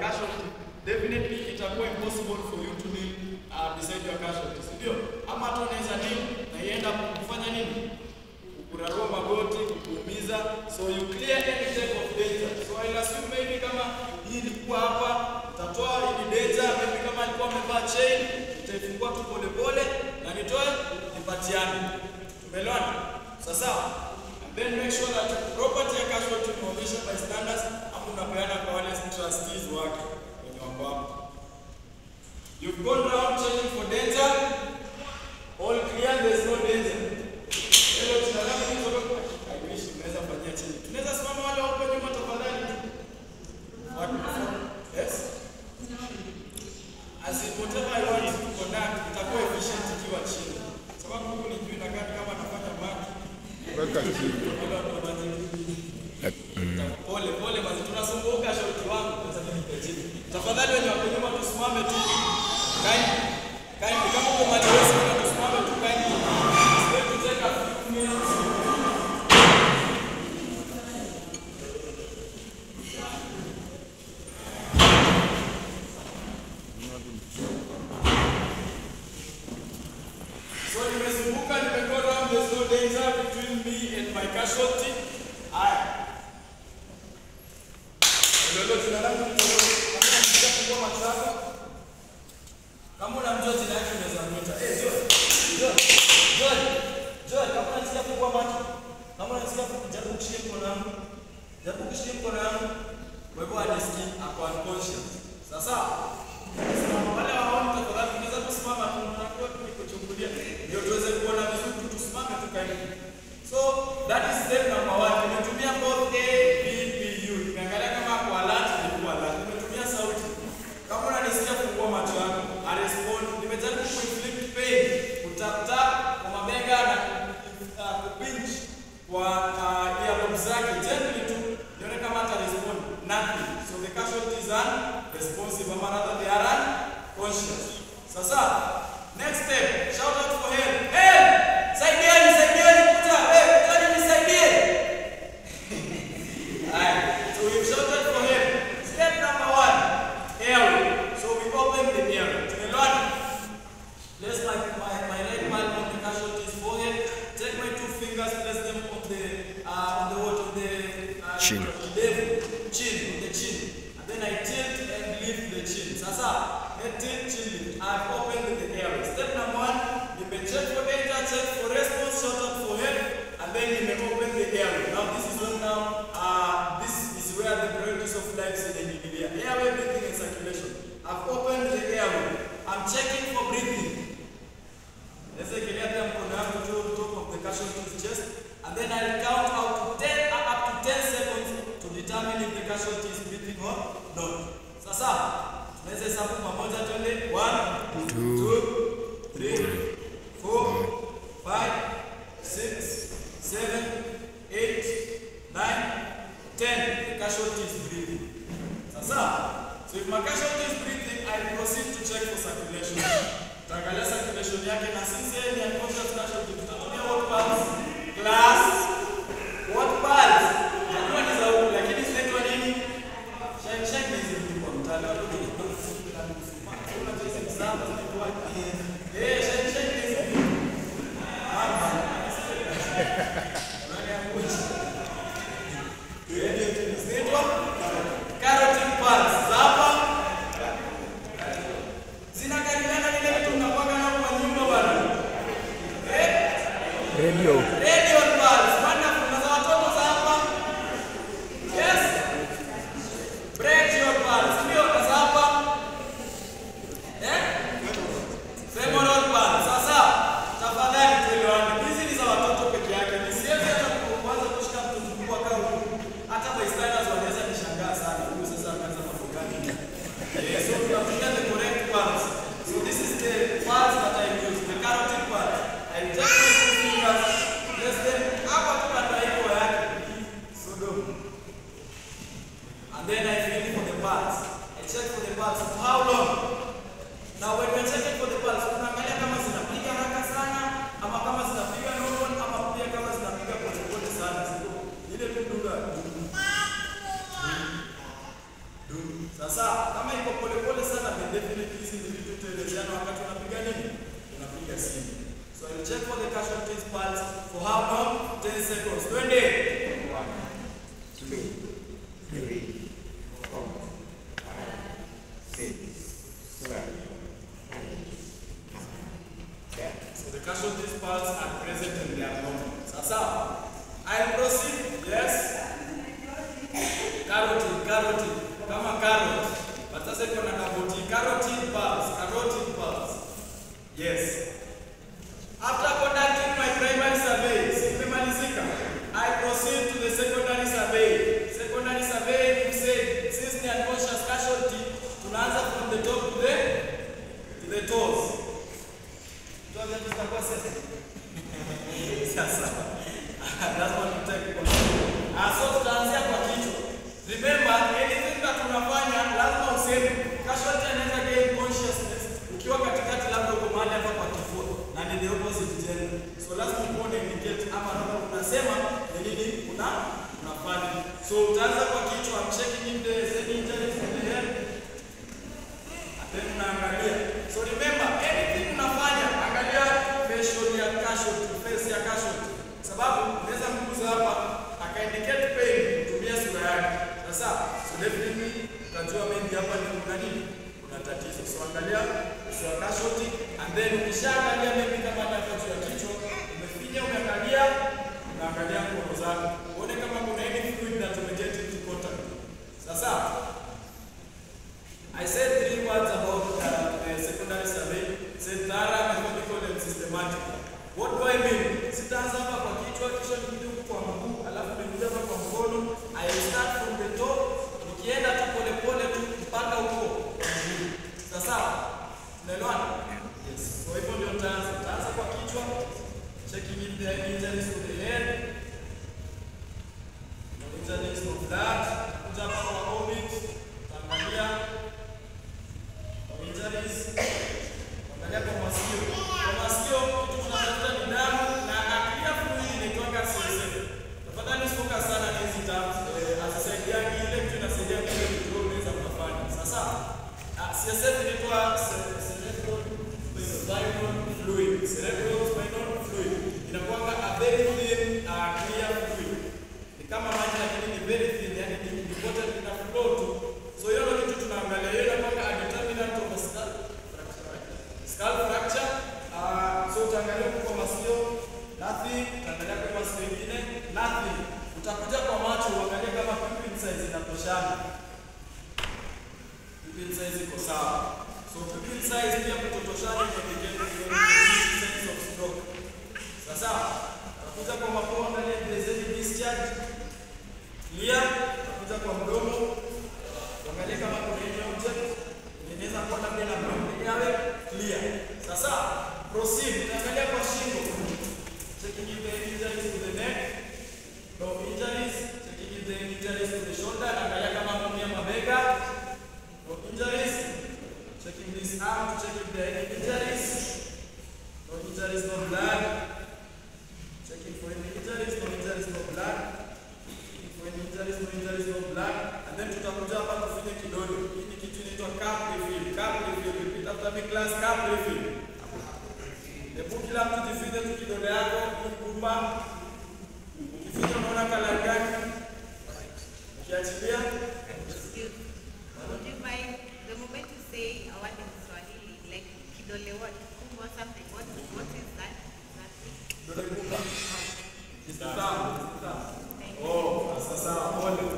casualty, definitely itakuwa impossible for you to kneel uh, beside your casualty, si ndio? Ama hata unaweza kneel na ienda kufanya nini? Kurarua magoti, kukuumiza. So you clear any type of danger. So I'll assume maybe kama hii ilikuwa hapa, utatoa hii danger, maybe kama alikuwa amevaa chain, utaifungua tu pole pole na nitoe nipatiane. Tumeelewana? Sasa and then make sure that property ya casualty umeonyesha by standards ama unapeana kwa wale trustees wake wenye wako hapo. You've gone round checking for danger. All clear, there's no danger. Hello, jina langu ni Toro. I wish tunaweza fanyia chini. Tunaweza simama wale wako nyuma tafadhali. What? Yes? As in whatever I want to conduct, itakuwa efficient ikiwa chini. Sababu huku ni juu inakaa ni kama nafanya maki. Weka chini. Wale watu wanaji Pole pole basi tunasumbuka shoti wangu sasa mimi niko chini. Tafadhali wenye wako nyuma tusimame tu. Kaini. Kaini kama uko mali wewe sana tusimame tu kaini. Wewe take a few minutes. So nimezunguka nimego round there's no danger between me and my casualty. Haya. Ndio jina langu ni Toro. Kama unataka kujua macho yako. Kama unamjua jina yake unaweza mwita. Eh, Joy. Joy. Joy. Joy, kama unasikia kufungua macho. Kama unasikia kujaribu kushika mkono wangu. Jaribu kushika mkono wangu. Kwa hivyo anisikii ako unconscious. Sasa Simama wale waoni tafadhali tunaweza kusimama tu tunakuwa tukikuchungulia ndio tuweze kuona vizuri tu tusimame tukae. So that is step number one. Nimetumia both A, B, P, U. Nimeangalia kama kwa alert ilikuwa alert. Nimetumia sauti. Kama unanisikia fungua macho yako. I respond. Nimejaribu kuinflict pain, kutap tap kwa mabega na uh, kupinch kwa uh, earlobes zake gently tu. Nione kama ata respond. Nothing. So the casualties are responsive ama rather they are unconscious. Sasa next step, shout out for help. Help! Saidieni, saidieni kuja. Hey, kujani nisaidie. Alright, so we've shouted for help. Step number one, airway. So we open the airway. Tumeelewana? Place my, my, my right palm on the casualty's forehead. Take my two fingers, place them on the uh, on the what on the uh, Chin. level, chin, on the chin. And then I tilt and lift the chin. Sasa, head tilt, chin lift. I've opened the airway. Step number one, you may check for danger, check for response, shout out for help, and then you may open the airway. Now this is when now, uh, this is where the priorities of life is in the Airway, breathing and circulation. I've opened the airway. I'm checking for breathing. Let's say get them on the to top of the casualty's chest, and then I'll count out to 10, uh, up to 10 seconds to determine if the casualty is breathing or not. Sasa, tunaweza hesabu pamoja twende 1 2 3 4 5 6 7 8 9 10 the casualty is breathing. Sasa, so if my casualty is breathing, I proceed to check for circulation. Tutaangalia circulation yake na sisi ni unconscious casualty. Tutatumia what pulse? Class. What pulse? Najua ni za huku lakini zinaitwa nini? Shake shake hizi vitu kwa mtaala. Watu wengi wanafunga na kusoma. Unajua hizi msamba zinaitwa eh shake shake hizi vitu. Mama. Nani akuchi? Zinaitwa carotid pulse. Za hapa zinakaribiana na ile vitu mnakuwaga nao kwa nyumba bana. Eh? Radio. Radio pulse. Wonderful. Na za watoto za hapa. Yes. Brachial pulse. Ndio na za hapa. Eh? Femoral pulse. Sasa tafadhali tuelewane. Hizi ni za watoto peke yake. Nisiweze hata kuanza kushika mtu mkubwa kama huyu. Hata bystanders wanaweza nishangaa sana. Huyu sasa akaanza mambo gani? Yeah, so tunatumia the correct pulse. So this is the pulse that I use, the carotid pulse. I take my two fingers, place them hapa tu kando ya hiko yake. So do. And then I feel for the pulse. I check for the pulse. For how long? Now when we're checking for the pulse, tunaangalia kama zinapiga haraka sana ama kama zinapiga normal ama pia kama zinapiga polepole sana. Sio ile tu dunga. Dunga. Sasa kama iko polepole sana, then definitely hizi ni vitu tuelezeana wakati unapiga nini? Unapiga simu. So I'll check for the casualties pulse for how long? 10 seconds. Twende. So the casualties pulse are present and they are normal. Sasa I'll proceed. Yes. Carotid, carotid. Kama carrot. But sasa iko na double T. Carotid pulse, carotid pulse. Yes. After conducting my primary survey, si nimemalizika. I proceed to the secondary survey. Secondary survey, we said, since the unconscious casualty, tunaanza from the top to the to the toes. Toes zetu zitakuwa sasa. Sasa. That's what we take control. Ah, so tutaanzia kwa kichwa. Remember, anything that tunafanya lazima useme casualty anaweza gain consciousness ukiwa katikati labda uko mahali hapa kwa kifua na ni the opposite gender. So lazima uone indicate ama labda unasema ni nini una unafanya. So utaanza kwa kichwa, I'm checking if there is any injuries in the head. Then unaangalia. So remember, anything unafanya, angalia facial ya casualty, face ya casualty. Sababu unaweza mguza hapa akaindicate pain kutumia sura yake. Sasa, so definitely utajua maybe hapa ni kuna nini? Kuna tatizo. So angalia uso wa casualty and then ukishaangalia maybe kama hata hapa juu ya kichwa, umefinya umeangalia, unaangalia mkono zako. Uone kama kuna any fluid that umeget into contact. Sasa, I said three words about uh, the secondary survey. Said thorough, methodical, and systematic. What do I mean? Sitaanza hapa kwa kichwa, kisha nikija huku kwa mguu, alafu nikuja hapa kwa mkono. I will start from the top, nikienda tu polepole tu mpaka huko kwa mguu. Sasa, tunaelewana? Yes. So hivyo ndio nitaanza. Nitaanza kwa kichwa, checking if there are injuries to the head. No injuries of that. Kuja hapa kwa orbit, taangalia injuries angalia kwa masikio. Kwa masikio kitu tunatafuta ni damu na aklia fluid inaitwanga CSF. Tafadhali usifoka sana na hizi terms. Eh, hazisaidiangi ile kitu inasaidia kile kitu wewe unaweza kufanya. Sasa ah, CSF inaitwa ce- cerebral spinal fluid. Cerebral spinal fluid. Inakuwa a very thin uh, clear fluid. Ni kama maji lakini ni very thin, yani ni ni water ina flow tu. So hiyo ndio kitu tunaangalia. Hiyo inakuwa a determinant of a skull fracture. right? Skull fracture. Uh, so utaangalia huko kwa masikio nothing, utaangalia kwa masikio mengine nothing. Utakuja kwa macho uangalie kama pupil size inatoshana. Pupil size iko sawa. So pupil size pia kutotoshana inaindicate signs of stroke. Sasa utakuja kwa mapua angalia if there is any discharge. Clear. Utakuja kwa mdomo Uangalie kama kuna any object inaweza kuwa labda na brown yawe clear. Sasa proceed, utaangalia kwa shingo. Checking if there are injuries to the neck. No injuries. Checking if there are injuries to the shoulder. Angalia kama kuna mabega. No injuries. Checking this arm to check if there are any injuries. No injuries, no blood. Checking for any injuries, no injuries, no blood. When injuries, no injuries, no blood. And then tutakuja hapa tufinye kidole. Hii ni kitu inaitwa cup refill. Cup refill. Repeat after me class, cup refill. Hebu kila mtu jifinye tu kidole yako, kumba. Ukifinya unaona kala gani? Ukiachilia, Would you mind the moment you say a word in Swahili, like kidole what, or something? What, what is that? Exactly. kidole gumba. Ni tamu, ni tamu. Thank you. Oh, sasa pole.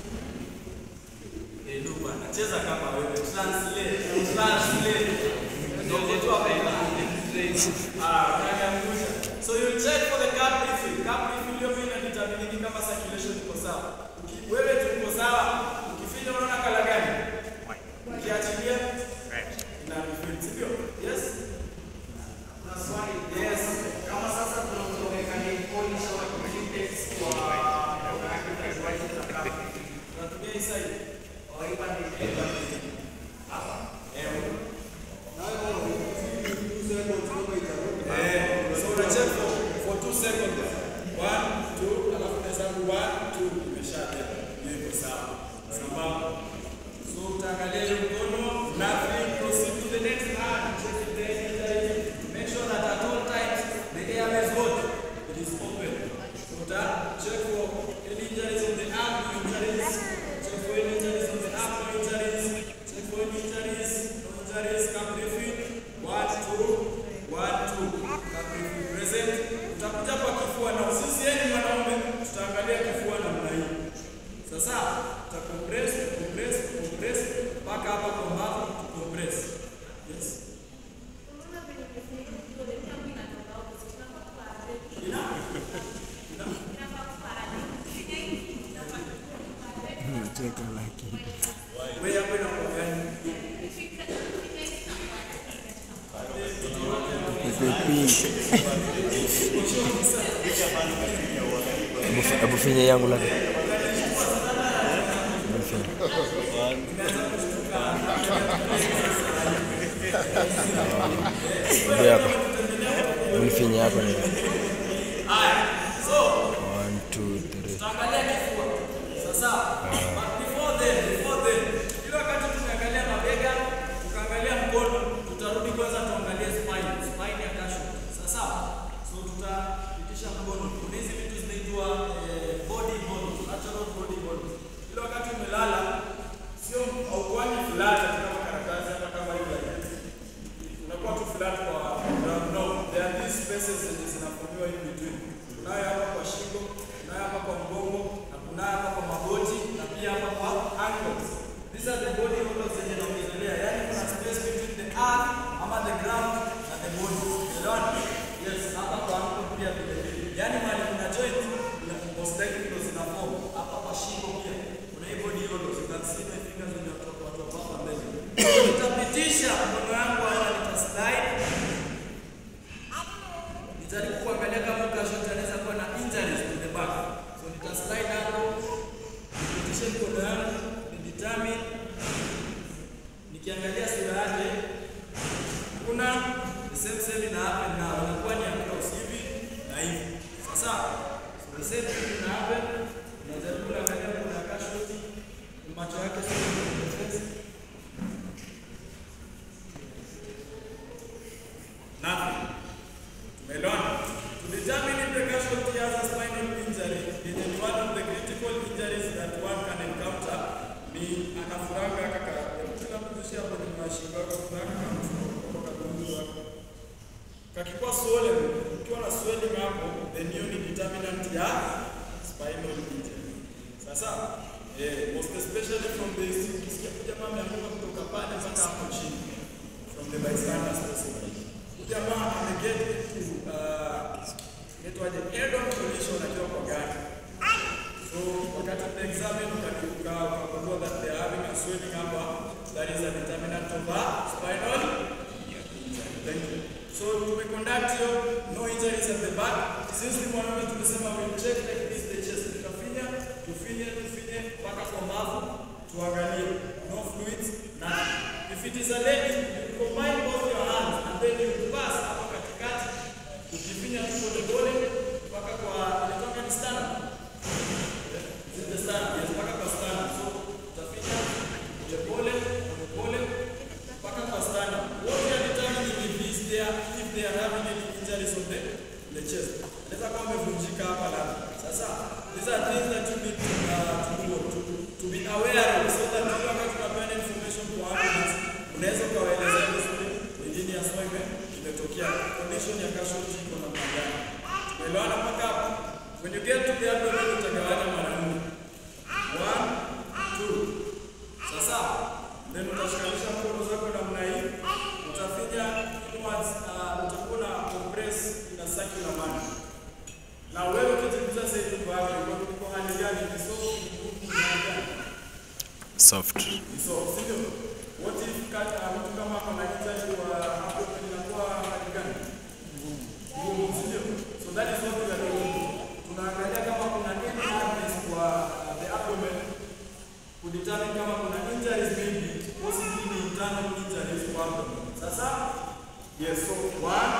Eh, ndio bwana, cheza kama wewe. Translate, translate. Ndio kitu hapa ina. Ah, unaniangusha. So you check for the cup refill. Cup refill hiyo pia inadetermine kama circulation iko sawa. Uki- Wewe tu uko sawa. Ukifinya unaona kala gani? Ukiachilia ina refill, sivyo? Yes? Na swali Yes. kama sasa kuna mtu amekania polish au communicates kwa African na kama Unatumia hii side. au ipa ni hapa Eh, Eh, so una check for, for two seconds. One, two, alafu unahesabu one, two, imeshabeba. Hiyo iko sawa. Sambamba. So utaangalia hiyo mkono, nothing, proceed to the next hand. Check if there is injury. Make sure that at all times the airways what? It is open. So uta check for any injuries on the arm, no injuries. Check for any injuries on the arm, no injuries. Check for any injuries, no injuries. Come briefing. One, two, one, two. Come briefing. Present. Utakuja kwa kifua na sisi yeye mwanaume tutaangalia kifua namna hii. Sasa tuta compress, compress, compress mpaka hapa kwa mbavu tu compress. Yes. Nacheka lakini Wewe hapo inakuwa gani? Pepe pink. Hebu fi- Hebu finya yangu lake. Hebu finya. Hebu yako. Hebu nifinye yako ni. One, two, three. Tutaangalia kifua. Sasa but before then, before then, ile wakati tunaangalia mabega, tukaangalia mkono, tutarudi kwanza tuangalie spine, spine ya kasho. Sasa so tutapitisha mkono. Kuna hizi vitu zinaitwa eh, body bones, natural body bones. Ile wakati umelala sio haukwani flat kama karatasi hata kama hivi unakuwa tu flat kwa ground. No, there are these spaces zenye zinaformiwa in between. Kunayo hapa kwa shingo, kunayo hapa kwa mgongo, na kunayo hapa kwa magoti na pia hapa kwa ankles. These are the body hollows zenye naongelea, yani kuna space between the earth ama the ground na the body. Unaona? Yes, hapa kwa ankle pia vile vile. Yani mahali kuna joint na most likely ndo zina form. Hapa kwa shingo pia kuna hii body hollows. You can see my fingers when you're talking about hapa mbele. Nitapitisha mkono wangu hapa nitaslide Nijaribu kuangalia kama ukashoti anaweza kuwa na injuries to the back. So nita slide hapo, nipitishe mkono yangu, ni determine nikiangalia sura yake kuna the same same ina happen na inakuwa ni across hivi na hivi. Sasa so the same thing ina happen. Najaribu kuangalia kuna kashoti macho yake sio kwenye face. Nothing. Melon. To determine if the casualty has a spinal injury, it is one of the critical injuries that one can encounter. Ni anafuranga kaka. Kila mtu hapo ni mashingo yako kuna kaka mtu kwa kaburi wako. Kakikuwa swollen, ukiwa na swelling hapo, then hiyo ni determinant ya spinal injury. Sasa eh, most especially from the ukisikia jamaa ameanguka kutoka pale mpaka hapo chini from the bystanders possibly. Jamaa ameget into uh, inaitwaje head on collision akiwa kwa gari. So wakati tuna examine ukageuka ukagundua that they are having a swelling hapa that is a determinant of a spinal Thank you. So tume conduct hiyo no injuries at the back. Since ni mwanaume tumesema we check like this the chest. Tutafinya, tufinye, tufinye mpaka kwa mbavu tuangalie no fluids na if it is a lady you combine both your hands and then you pass hapa katikati ukifinya tu polepole mpaka kwa inatoka ni stana zile stana yes mpaka kwa stana so utafinya polepole polepole mpaka kwa stana what we are determining if is there if they are having any injuries on the the chest inaweza kama umevunjika hapa na sasa these are things that you need to, uh, to, do, to, to be aware of so that you wakati tunapeana information kwa ambulance unaweza ukawaelezea vizuri wengine haswa ime imetokea condition ya casualty iko namna gani tumeelewana mpaka hapo when you get to the abdomen utagawanya mara nne one two sasa then utashikanisha mkono zako namna hii utafinya inwards uh, utakuwa na compress in a circular manner na wewe ukijikuta sasa hivi kwa hapo uko hali gani ni soft ni ngumu ni hali gani Soft. ni soft sivyo what if kata mtu kama ako na injury wa hapo inakuwa hali gani ngumu sivyo so that is what we are doing tunaangalia kama kuna any hardness kwa uh, the abdomen kudetermine kama kuna injuries maybe possibly ni internal injuries kwa abdomen sasa yes so one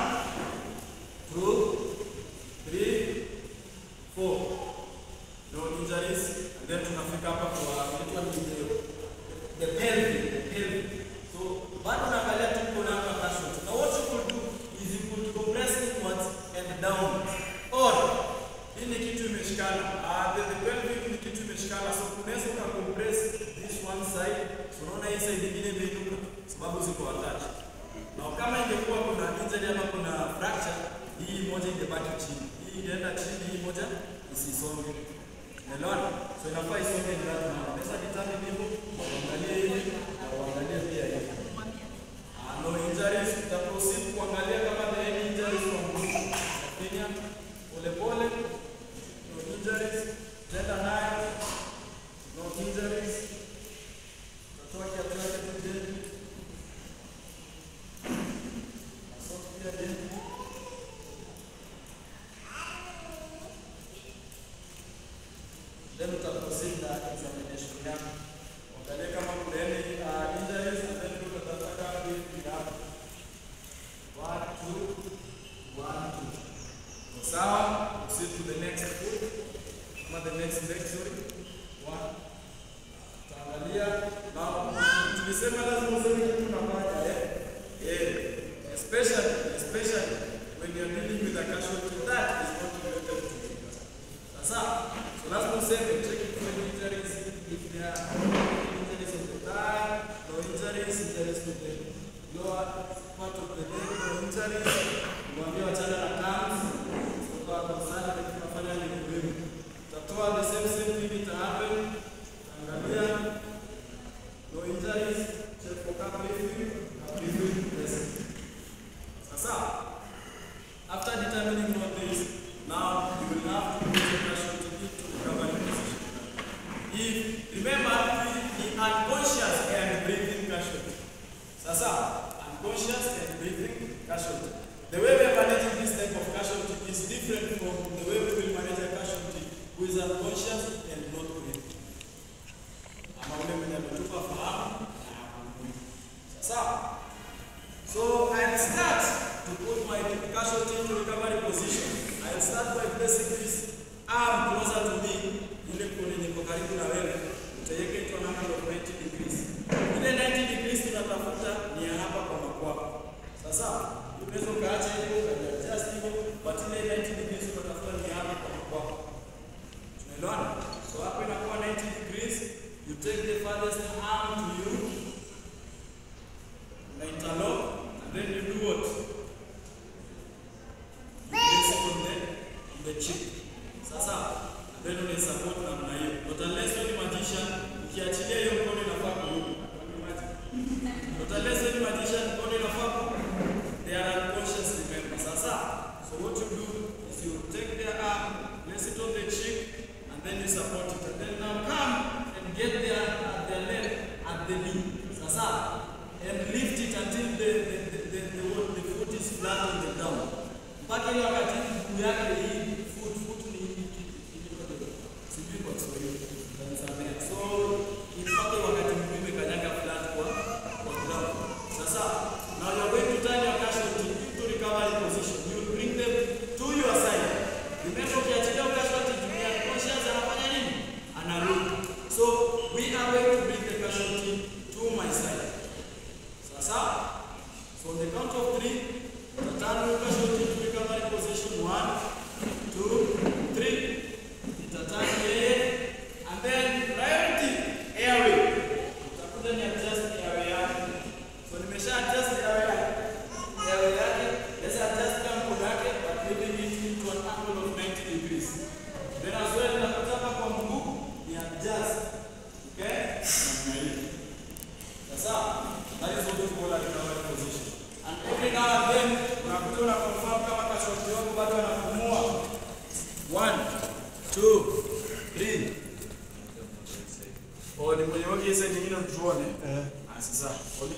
two three four no injuries and then tunafika hapa kwa inaitwa ni the, the pelvic heavy. So bado naangalia tu mkono wako wa casualty. Now what you could do is you could compress inwards and downwards. Or hii ni kitu imeshikana. Ah, the, the pelvic ni kitu imeshikana. So unaweza uka compress this one side. So unaona hii side nyingine imeinuka sababu ziko attached. Na kama ingekuwa kuna injury ama kuna fracture, hii moja ingebaki chini. Hii ingeenda chini, hii moja isisonge. Unaelewana? So inafaa isonge ni lazima. Unaweza determine hivyo, uangalie hivi na uangalie pia hivi. Ah, no injuries, uta proceed kuangalia kama there any injuries from group opinion. Pole pole. No injuries. Tenda nayo. No injuries. Utatoa kiatu yake tu gently. Soft pia gently. Then utaproceed na examination yako. Angalia kama kuna any uh, injuries and then look at the other breathing up. One, two, one, two. So, sawa, proceed to the next foot. Ama the next leg, sorry. One. Utaangalia. Now, tulisema lazima useme kitu unafanya, eh? Yeah. Especially, especially when you're dealing with a casualty that is not related to you. Sasa, so lazima useme check it for any injuries if there are any injuries of the thigh, no injuries, injuries to the lower part of the leg, no injuries. Mwambie wachana na cams. So kwa concern na tunafanya ni muhimu. Utatoa the same same thing it happen. Angalia no injuries, check for cap breathing, cap breathing, yes. Sasa, after determining all this, now you will have to put your casualty into recovery position. If remember the, the unconscious and breathing casualty. Sasa, unconscious and breathing casualty. The way we are managing this type of casualty is different from the way we will manage a casualty who is unconscious and not breathing. Ama ule mwenye ametupa fahamu na hapumui. Sasa, so I'll start to put my casualty into recovery position. I'll start by placing this arm closer to me, ile kuni niko karibu na wewe, utaiweka into an angle of 90 degrees. Ile 90 degrees tunatafuta ni ya hapa kwa makwapa. Sasa unaweza ukaacha hivyo ukaadjust hivyo, but ile 90 degrees tunatafuta ni ya hapa kwa makwapa. Tunaelewana? So hapa inakuwa 90 degrees. You take the farthest arm to you, na interlock, and then you do what? place it on the, on the chip. Sasa, and then una support namna hiyo. Not unless wewe ni magician, ukiachilia hiyo mkono inafaa kurudi. Not unless wewe ni magician, mkono inafaa kurudi. They are unconscious, remember. Sasa, so what you do is you take their arm, place it on the cheek, and then you support it. And then now come and get their, uh, their leg at the knee. Sasa, and lift it until the, the, the, the, the, the foot is flat on the ground mpaka ile wakati mguu yake hii foot foot ni hii kitu sijui kwa Kiswahili utanisamehe. So mpaka wakati mguu imekanyaga flat kwa kwa ground. Sasa now you are going to turn your casualty into recovery position. You will bring them to your side. Remember ukiachilia casualty juu ya conscious anafanya nini? Anarudi. So we are going to bring the casualty to my side. Sasa so on the count of three Tatano casualty to recovery position. One, two, three. Itatani yeye. And then priority airway. Utakuja ni adjust airway yake. So nimesha adjust airway yake. Airway yake. Let's adjust kama mkono yake but leaving it into an angle of 90 degrees. Then as well nakutaka kwa mguu ni adjust. Okay? Namna hiyo. Sasa, that is what we call a recovery position. And every now and then unakuja una confirm kama casualty wako bado anapumua. One, two, three. Oh, ni kwenye waki sasa nyingine tuone. Eh. Ah, sasa. Oli.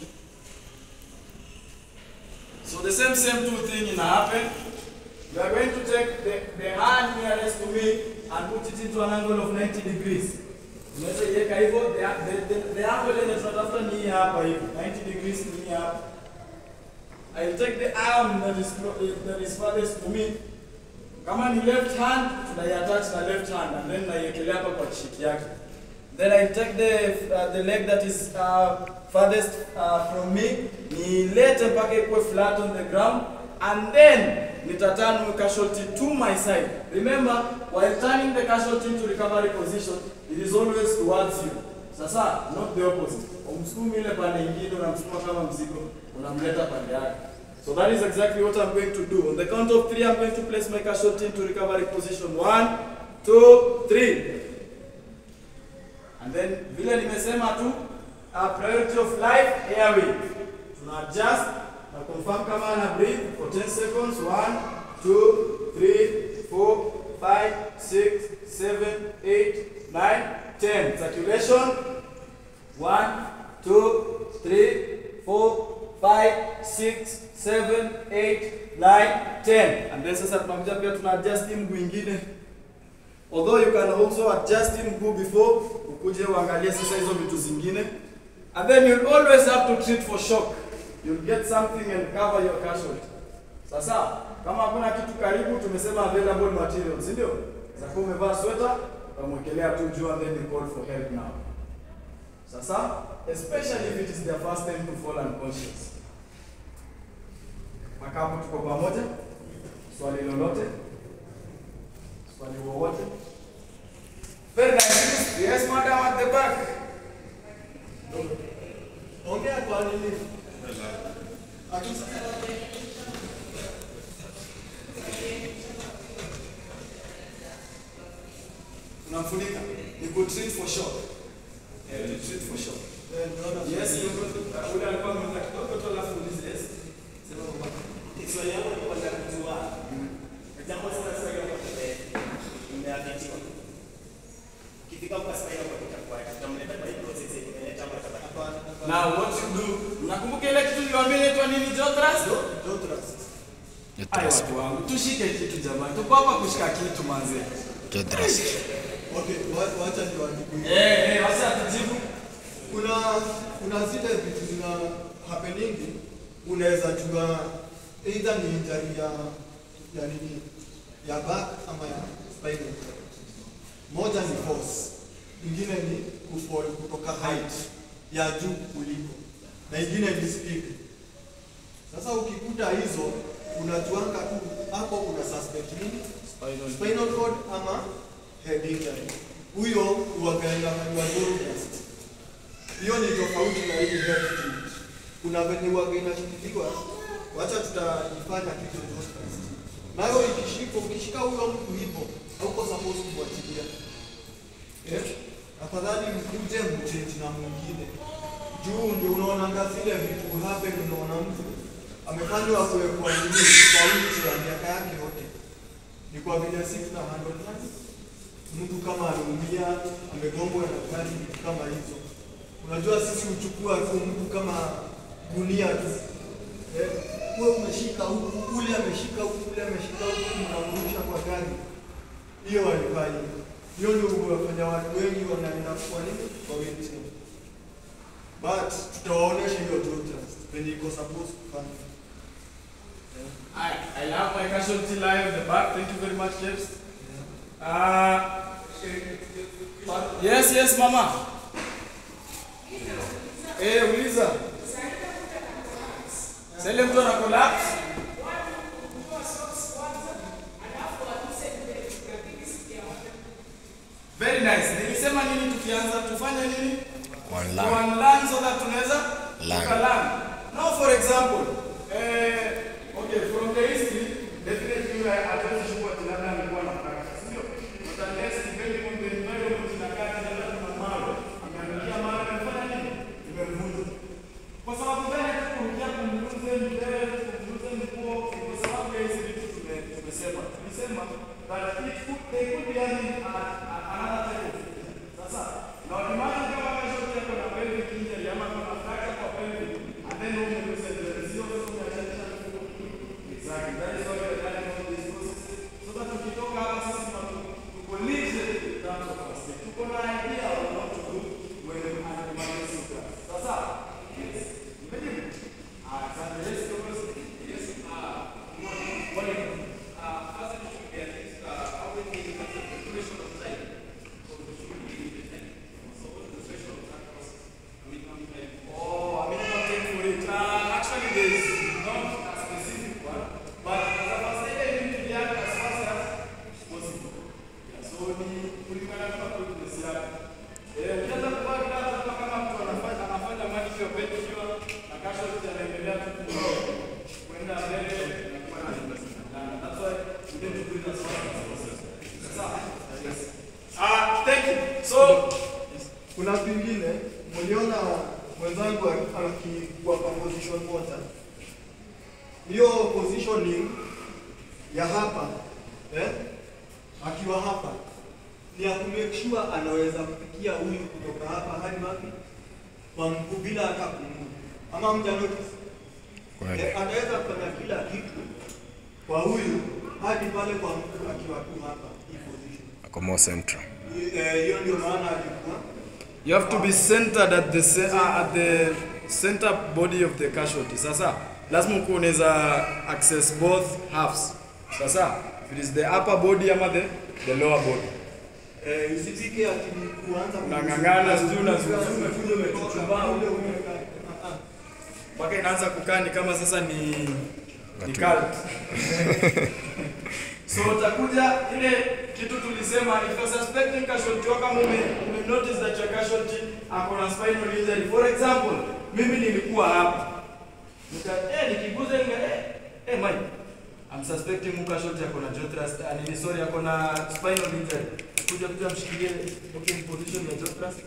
So the same same two thing in happen. You are going to take the, the hand nearest to me and put it into an angle of 90 degrees. Unaweza iweka hivyo, the, the, the, the angle yenye tunatafuta ni hii hapa hivi. 90 degrees ni hii hapa. I'll take the arm that is, clo- that is farthest to me. Kama ni left hand, tunaiattach na left hand and then naiekelea hapa kwa cheek yake. Then I take the, uh, the leg that is uh, farthest uh, from me, nilete mpaka ikuwe flat on the ground, and then nitaturn casualty to my side. Remember, while turning the casualty into recovery position, it is always towards you. Sasa, not the opposite. Umsukumi ile pande ingine, unamsukuma kama mzigo, unamleta pande yake. So that is exactly what I'm going to do. On the count of three, I'm going to place my casualty into recovery position. One, two, three. And then vile nimesema tu uh, priority of life airway. Tuna adjust na confirm kama ana breathe for 10 seconds. 1 2 3 4 5 6 7 8 9 10. Circulation 1 2 3 4 5 6 7 8 9 10. And then sasa tunakuja pia tuna adjust hii mguu ingine although you can also adjust him mguu before ukuje uangalie sasa hizo vitu zingine and then you'll always have to treat for shock you'll get something and cover your casualty sasa kama hakuna kitu karibu tumesema available materials si ndio sasa umevaa sweta utamwekelea tu juu and then you call for help now sasa especially if it is their first time to fall unconscious mpaka hapo tuko pamoja swali lolote swali wowote very nice yes madam at the back Ongea kwa nini? Hatusikii. unamfunika ni ku treat for shock eh to treat for shock Eh, naona yes you go to ule alikuwa ameenda kidogo tu alafu ulize yes sema baba Swali yangu ni kwamba kujua jambo sasa sasa hiyo kwa umeadhitiwa. Kifika kwa sasa hiyo kwa kitakuwa tutamleta kwa hii process yenye imeleta hapa hapa. now what you do unakumbuka ile kitu niliwaambia inaitwa nini jotras Jotrust. ayo watu wangu tushike kitu jamani tuko hapa kushika kitu manze Jotrust. Okay, wa- wacha niwajibu. eh eh wacha tujibu Kuna kuna zile vitu zina happening unaweza jua either ni injury ya ya nini ya back ama ya spinal cord. Moja ni force, ingine ni kufall kutoka height ya juu kuliko, na ingine ni speed. Sasa ukikuta hizo unajuanga tu hapo una suspect nini? Spinal cord ama head injury. Huyo huwagaenda kwa journalist. Hiyo ni tofauti na hii head treat. Kuna venye huwaga inashikiliwa, wacha tutaifanya kitu journalist. Nayo ikishika, ukishika huyo mtu hivyo, hauko supposed kumwachilia. Eh? Afadhali mkuje mchange na mwingine. Juu ndio unaonanga zile vitu happen, unaona mtu amefanywa kuwekwa nini kwa wheelchair miaka yake yote. Ni kwa vile sisi na handle nani? Mtu kama ameumia, amegongwa na gari, vitu kama hizo. Unajua sisi huchukua tu mtu kama gunia tu. Eh, wewe umeshika huku, ule ameshika huku, ule ameshika huku, mnamrusha kwa gari. Hiyo haifai. Hiyo ndio huwafanya watu wengi wanaenda kwa nini? Kwa wheelchair. But tutawaonesha hiyo jotas venye iko supposed kufanya. I, I have my casualty line in the back. Thank you very much, Jeps. Uh, yes, yes, mama. Eh, uliza. Sasa ile mtu ana collapse. Very nice. Nilisema nini tukianza tufanye nini? One To line. unlearn so that tunaweza Learn. tukalearn. Now for example, eh, okay, from the history, definitely I hatuwezi chukua ati labda alikuwa na practice, sio? But unless depending on the environment inakaa tena labda kuna mawe, ameangukia mawe amefanya nini? Imevunja. Kwa sababu gani hatukurudia kumvunze mbele, kumvunze mkuu? Kwa sababu ya hizi vitu tume- tumesema. Tulisema that it could, they could be having a- a- another type of injury. Sasa, na wakimana kama casualty yako na pelvic injury ama kuna fracture kwa pelvic, and then umelose the resilience mwenzangu akikuwa kwa position moja, hiyo positioning ya hapa eh, akiwa hapa ni ya kumake sure anaweza kufikia huyu kutoka hapa hadi wapi kwa mguu bila hata kumua, ama mja notice Kweli. eh, anaweza kufanya kila kitu kwa huyu hadi pale kwa mguu akiwa tu hapa hii position. Ako more central. Eh, Hiyo ndio maana alikuwa You have to be centered at the ce- uh, at the center body of the casualty. Sasa lazima ukuwe unaweza access both halves. Sasa if it is the upper body ama the, the lower body. Eh, usipike ati kuanza Unang'ang'ana, sijui unazungumza, Umekuja umechuchumaa, ule umeweka. Ah, ah. Mpaka inaanza kukaa ni kama sasa ni ni cult. so utakuja ile kitu tulisema if you're suspecting casualty wako kama ume, ume notice that your casualty ako na spinal injury for example mimi nilikuwa hapa nika eh nikiguza nika eh eh my I'm suspecting mu casualty ako na jaw thrust ah, nini sorry ako na spinal injury kuja kuja mshikilie okay position ya jaw thrust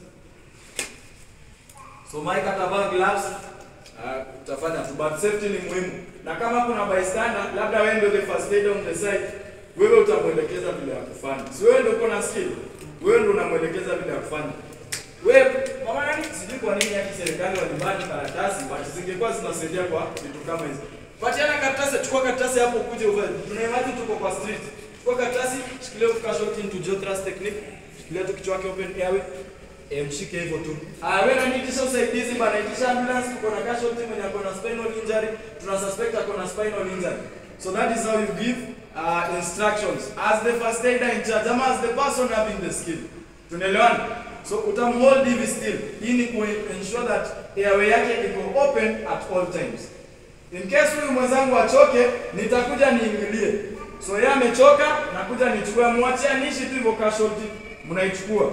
So Mike atavaa gloves uh, utafanya tu but safety ni muhimu. Na kama kuna bystander, labda wewe ndio the first aid on the site, wewe utamwelekeza vile ya kufanya. Si wewe ndio uko na skill, wewe ndio unamwelekeza vile ya kufanya. Wewe mama yani sijui kwa nini yaki serikali walibani karatasi but zingekuwa zinasaidia kwa vitu kama hizo. Patiana karatasi, chukua karatasi hapo ukuje uvae. Tunaimagine tuko kwa street. Chukua karatasi, shikilia casualty into jaw thrust technique. Shikilia tu kichwa chake open airway. E, mshike hivyo tu. Ah, wewe unaniitisha usaidizi bana, itisha ambulance, tuko na casualty mwenye ako na spinal injury, tuna suspect ako na spinal injury. So that is how you give uh, instructions as the first aider in charge, ama as the person having the skill. Tunaelewana? So utamhold hivi still. Hii ni ku ensure that airway yake iko open at all times. In case huyu mwenzangu achoke, nitakuja niingilie. So yeye amechoka, nakuja nichukue, mwachia nishi tu hivyo casualty, mnaichukua.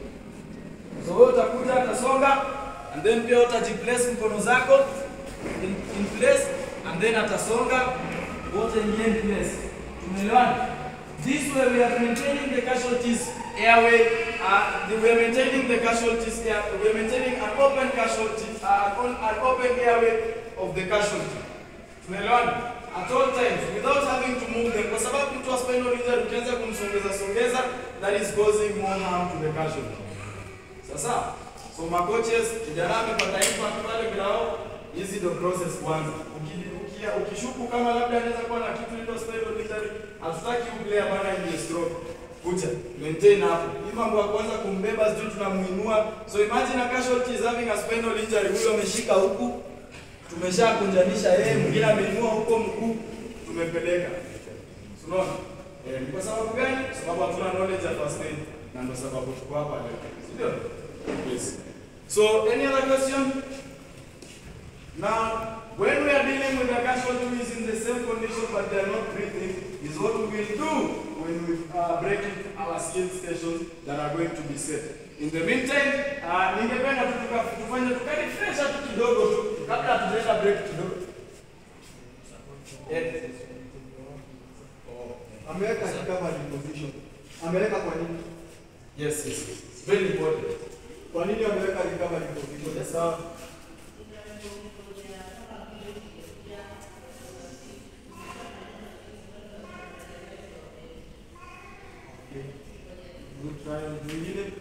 So wewe utakuja atasonga and then pia utajiplace mkono zako in, in place and then atasonga wote ingie in place. Tumeelewana? This way we are maintaining the casualties airway, uh, the- we are maintaining the casualties air, we are maintaining an open casualty, uh, an, an open airway of the casualty. Tumeelewana? At all times without having to move them kwa sababu mtu wa spinal injury ukianza kumsongeza songeza that is causing more harm to the casualty. Sasa, so makoches kijana amepata impact pale grao, hizi ndio process kwanza. Uki- ukia- Ukishuku kama labda anaweza kuwa na kitu inaitwa spinal injury, hatutaki uplayer bana ingie stroke. Kuja, maintain hapo. Hii mambo ya kwanza kumbeba sijui tunamuinua. So imagine a casualty is having a spinal injury, huyo ameshika huku, tumeshakunjanisha yeye, mwingine ameinua huko mguu, tumepeleka. Unaona? Eh, ni kwa sababu gani? Sababu hatuna knowledge ya first aid na ndio sababu tuko hapa leo. Si ndio? Yes. So, any other question? Now, when we are dealing with a casualty who is in the same condition but they are not breathing, is what we will do when we uh, break in our skill stations that are going to be set. In the meantime, uh, ningependa tu tuka- tufanye tukarefresha tu kidogo tu kabla hatujaenda break kidogo. Eh, Ameweka recovery position. Ameweka kwa nini? Yes, yes, yes. Very important. Kwa nini ameweka recovery position? Sawa. Good trial. Mwingine?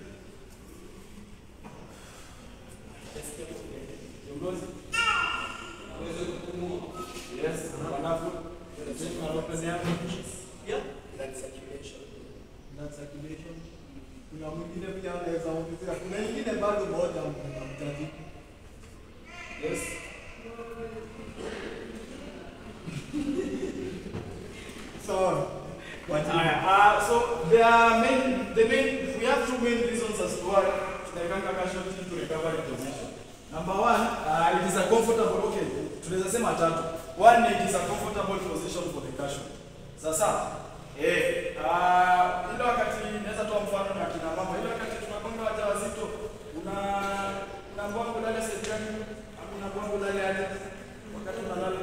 Kiongozi? Yes, wonderful. Sema open yako. Yeah. Blood circulation. Blood circulation. Kuna mwingine pia anaweza ongezea. Kuna nyingine bado moja mtaji. Yes. Sawa. Haya, uh, so there are main, the main, we have two main reasons as to why tunaikanga casualty to recovery position. Number one, uh, it is a comfortable, okay, tunaweza sema tatu. One, it is a comfortable position for the casualty. Sasa, eh, uh, ile wakati naweza toa mfano na kina mama, ile wakati tunakonga wajawazito, una una mbwangu ndani ya sehemu gani? Ama una mbwangu ndani ya wakati unalala?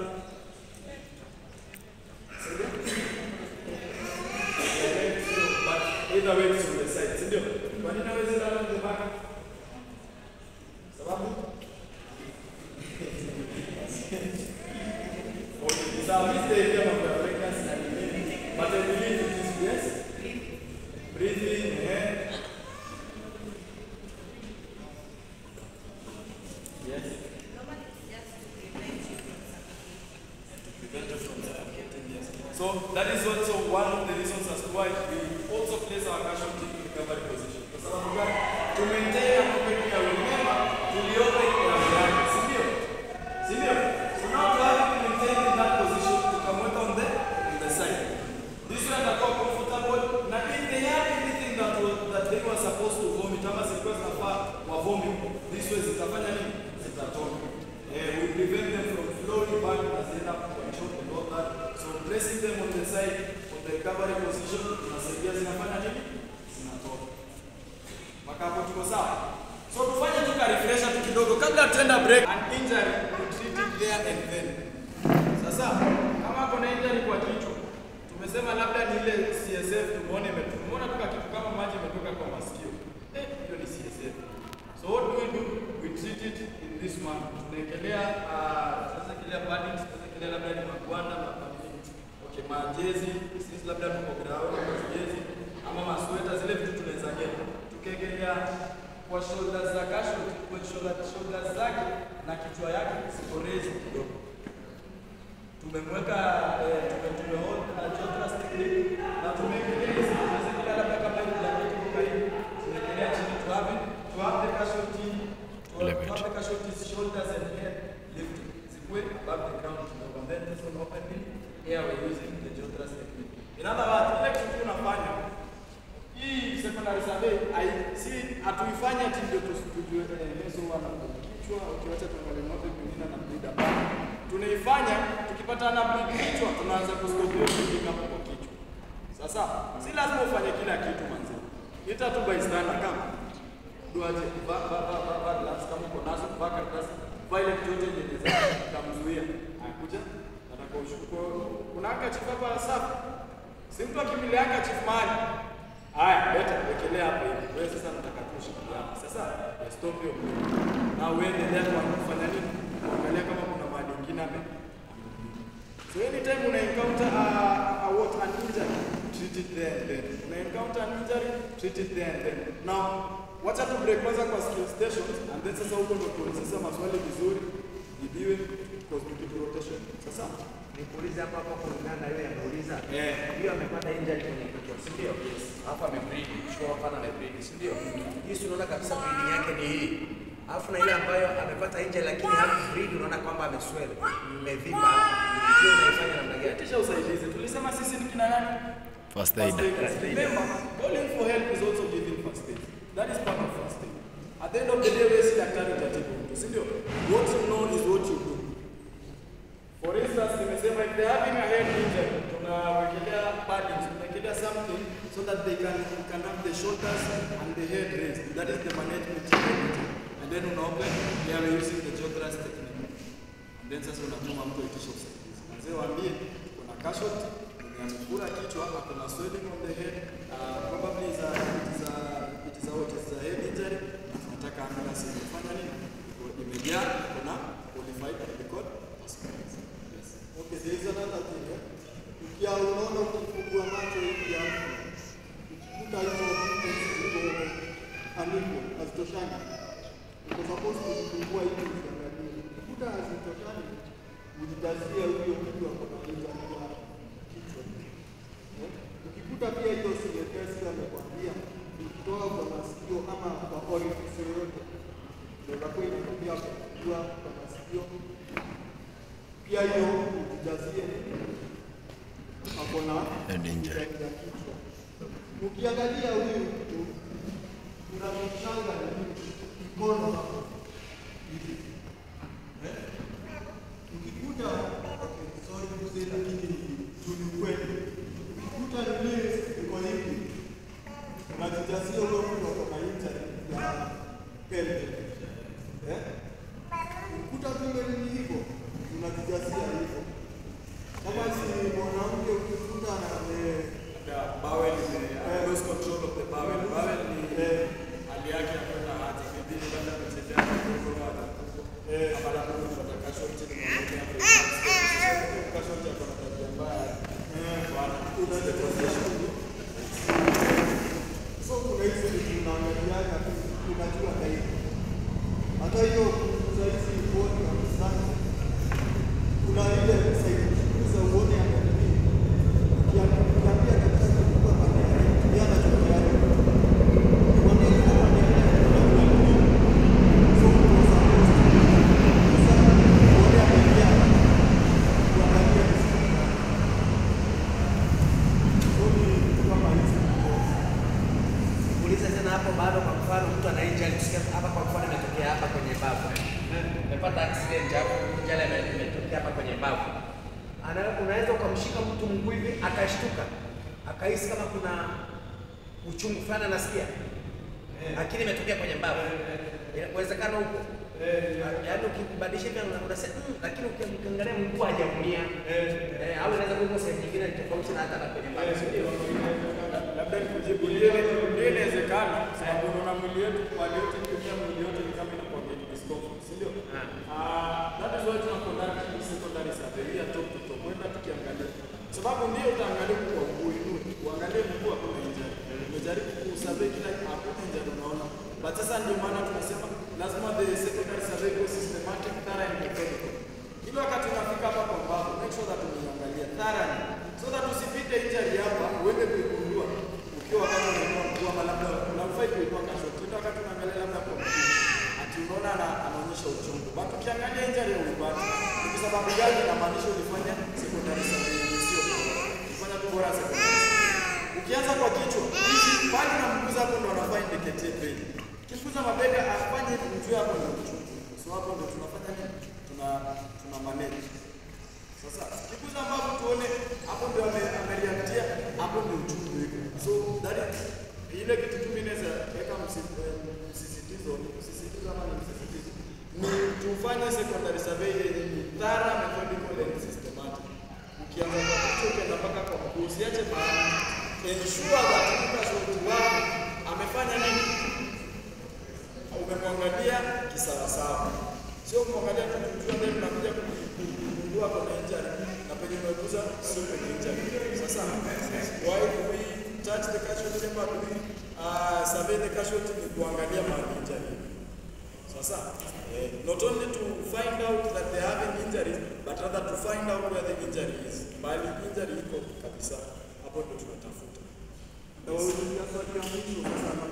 But either way it's on the side, si ndio? Kwa nini hawezi lala on the back? Sababu sawa. Mimi sijaelewa mambo ya pregnancy na nini. But I believe it is yes. Breathing, eh. Yes. Prevent us from suffocating, yes. So that is also one of the reasons as to why we also place our casualty in recovery position. Kwa sababu gani? To maintain a proper care. Remember, tuliomba ikaambiana, si ndio? Si ndio? So now to have it maintained in that position, tukamweka on the on the side. This way atakuwa comfortable na if they have anything that was, that they were supposed to vomit ama zilikuwa zinafaa wa vomit, this way zitafanya nini? Zitatoka. Eh, we prevent them from flowing back as they have control and all that. So placing them on the side of the recovery position tunasaidia zinafanya nini? Zinatoka. Mpaka hapo tuko sawa? So tufanye tu ka refresher tu kidogo kabla tuenda break. An injury we treat it there and then. Sasa kama kuna injury kwa kichwa tumesema labda ni ile CSF tumeona imetoka. Tumeona tu kitu kama maji imetoka kwa masikio. Eh, hiyo ni CSF. So what do we do? We treat it in this manner. Tunaekelea uh, sasa kile padding, sasa kile labda ni magwanda, mapamini. Okay, majezi, sisi labda tuko ground, majezi ama masweta zile vitu tunaweza get. Tukiekelea kwa shoulders za kasho, kwa shoulder, shoulders zake na kichwa yake ziko raised kidogo. Tumemweka eh, tume tumehold uh, jotress technique na tumeekelea hizi tunaweza labda kama hivi blanket iko karibu, tumeekelea chini to have it, to have the casualty to have, to have the casualty's shoulders and head lifted. Zikuwe above the ground kidogo and then this one opening here we're using the jotress technique. In other words, ile kitu tunafanya hii secondary survey ai si hatuifanye ati ndio tusijue eh, leso wana kichwa ukiwacha tuangalie ng'ombe mwingine na bleed hapa. Tunaifanya tukipata na bleed kichwa tunaanza kuskopia kupiga hapo kichwa. Sasa si lazima ufanye kila kitu manzi. Ita tu bystander kama duaje ba ba ba ba ba gloves kama uko nazo ba karatasi ba ile kitu yote yenye za kumzuia. Akuja nataka ushukue kuna handkerchief hapa safi. Si mtu akimbilia handkerchief mahali Haya, leta wekelea hapo hivi. Wewe sasa nataka tu ushikilie hapo. Sasa ya stop hiyo. Na uendelea kwa kufanya nini? Angalia kama kuna mahali nyingine ame. So anytime una encounter a, a what an injury, treat it there and then. Una encounter an injury, treat it there and then. Now, wacha tu break kwanza kwa skill stations and then sasa huko ndo tuulize maswali vizuri, jibiwe cosmetic rotation. Sasa Nikuulize hapo hapo kulingana na yule ameuliza. Eh. Hiyo amepata injury kwenye kichwa, si ndio? Alafu amebreed, sure hapana amebreed, si ndio? Hii si unaona kabisa breeding yake ni hii. Alafu na ile ambayo amepata injury lakini hapo breed unaona kwamba ameswell, mmevimba. Hiyo unaifanya namna gani? kisha usaidizi. Tulisema sisi ni kina nani? First aid. Remember, calling for help is also giving first aid. That is part of first aid. At the end of the day, wewe si daktari utatibu mtu, si ndio? What you know is what you do. For instance, nimesema if they're having a head injury, tunawekelea padding, tunawekelea something so that they can, can have the shoulders and the head raised. That is the management technique. And then unaopen, we are using the jaw thrust technique. And then sasa unatuma mtu aitisha usaidizi. Mzee waambie kuna casualty, mwenye amekula kichwa, kuna swelling on the head, uh, probably is a, it is a, it is a, what is a head injury. Nataka ambulance ifanye nini? Imejaa, kuna qualified medical hospitals. Yes. Okay, there is another thing. Eh? Ukia unaona ukifungua macho hivi ya ukikuta hizo vitu ziko unequal, hazitoshani. Uko supposed kuzifungua hivi ukiangalia. Ukikuta hazitoshani, ujijazie huyo mtu ako na injury ya kichwa. Eh? Ukikuta pia hiyo CFS amekwambia ukitoka kwa masikio ama kwa orifice yoyote, inaweza kuwa inatokea kwa kichwa, kwa masikio, pia hiyo ujijazie ako na Head injury. ya kichwa. Ukiangalia huyu mtu kuna mchanga na mkono hapo hivi. Eh? Ukikuta okay, sorry to say lakini tu ni ukweli. Ukikuta nini iko hivi unajijazia huyo mtu ako na injury ya pelvic. Eh? Ukikuta vile ni hivyo unajijazia hivyo. Kama si mwanamke ukikuta ame The bowel is the close control of the bowel. Bowel ni hali yake ya kwenda haja. Maybe ni labda ametembea kidogo ama ama labda amepata casualty ni mwanamke hapo. Casualty ya umepata accident hapo, ajali ime- imetokea hapa kwenye mbavu, Ana- unaweza ukamshika mtu mguu hivi akashtuka, akahisi kama kuna uchungu fulani anasikia, lakini imetokea kwenye mbavu. Ina- Uwezekano huko yaani ukibadilisha hivi una- unasema "Mm," lakini uki- ukiangalia mguu hajaumia Eh, au inaweza kuwa sehemu nyingine tofauti na hata na kwenye mbavu, si ndio? labda nikujibu ndio ndio inawezekana sababu unaona mwili wetu mali yote dunia mwili yote ni kama inakuwa get discomfort si ndio ah that is why tuna conduct hii secondary survey ya top to top kwenda tukiangalia sababu ndio utaangalia kwa kuinua uangalie mguu hakuna injury umejaribu kusurvey kila hakuna injury unaona but sasa ndio maana tunasema lazima the secondary survey go systematic thorough and methodical kila wakati unafika hapa kwa mbavu make sure that umeiangalia thoroughly so that usipite injury hapa uende kuigundua ukiwa wakati unainua mguu ama labda unafai kuinua kasho tena wakati unaangalia labda kwa mguu ati unaona ana, anaonyesha uchungu but ukiangalia injury ya ulipata ni kwa sababu gani inamaanisha ulifanya secondary survey yenye sio bora ulifanya tu bora secondary ukianza kwa kichwa hizi pale na mguza hapo ndo anafaa indicate pain kimguza mabega afanye mjue hapo ndio uchungu so hapo ndio tunafanya nini tuna tuna manage sasa kikuza ambapo tuone hapo ndio ame- amereactia, hapo ndio uchungu iko. So that is ile kitu tu mimi naweza weka msi- eh, msisitizo, msisitizo ama ni msisitizo ni tufanye secondary survey yenye ni thorough, methodical and systematic. Ukianza kwa kichwa ukienda mpaka kwa mguu, usiache mahali. Ensure that mtu shoti wako amefanya nini, umemwangalia kisawasawa, sio kumwangalia tu kujua ndio tunakuja kugundua kuna injury na penye umeguza sio penye injury. Sasa why do we touch the casualty chamber? Do we uh, survey the casualty? Ni kuangalia mahali injury. Sasa eh, not only to find out that they have an injury but rather to find out where the injury is. Bali injury iko kabisa, hapo ndio tunatafuta. Na wauliza swali ya mwisho sasa na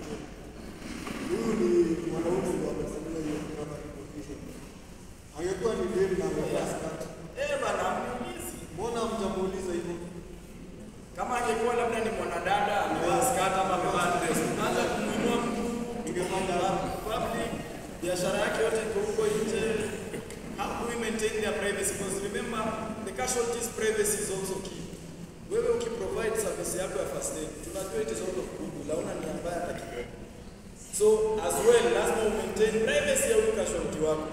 huyu ni mwanaume ndio amefanyia hiyo kama competition. Angekuwa ni demu na amevaa skirt. Eh bana, mniulizi Mbona mtamuuliza hivyo? kama angekuwa labda ni mwanadada amevaa skirt ama amevaa dress, unaanza kumuinua mguu, Ningefanya hapo. public biashara yake yote iko huko nje. How do we maintain their privacy? Because remember the casualties privacy is also key. Wewe ukiprovide service yako ya first aid, tunajua it is out of goodwill, hauna nia mbaya hata kidogo. So as well lazima u maintain privacy ya huyu casualty wako.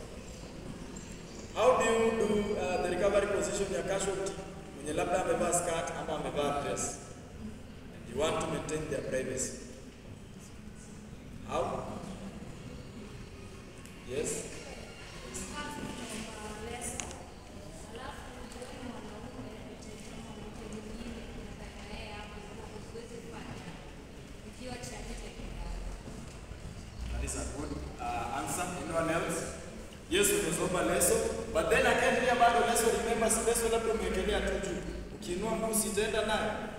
How do you do uh, the recovery position ya casualty mwenye labda amevaa skirt ama amevaa dress? And you want to maintain their privacy. How? Yes. That is a good uh, answer. Anyone else? Yes, umesoma leso, but then again pia bado leso, remember si leso labda umewekelea tu juu. Ukiinua mguu sitaenda nayo.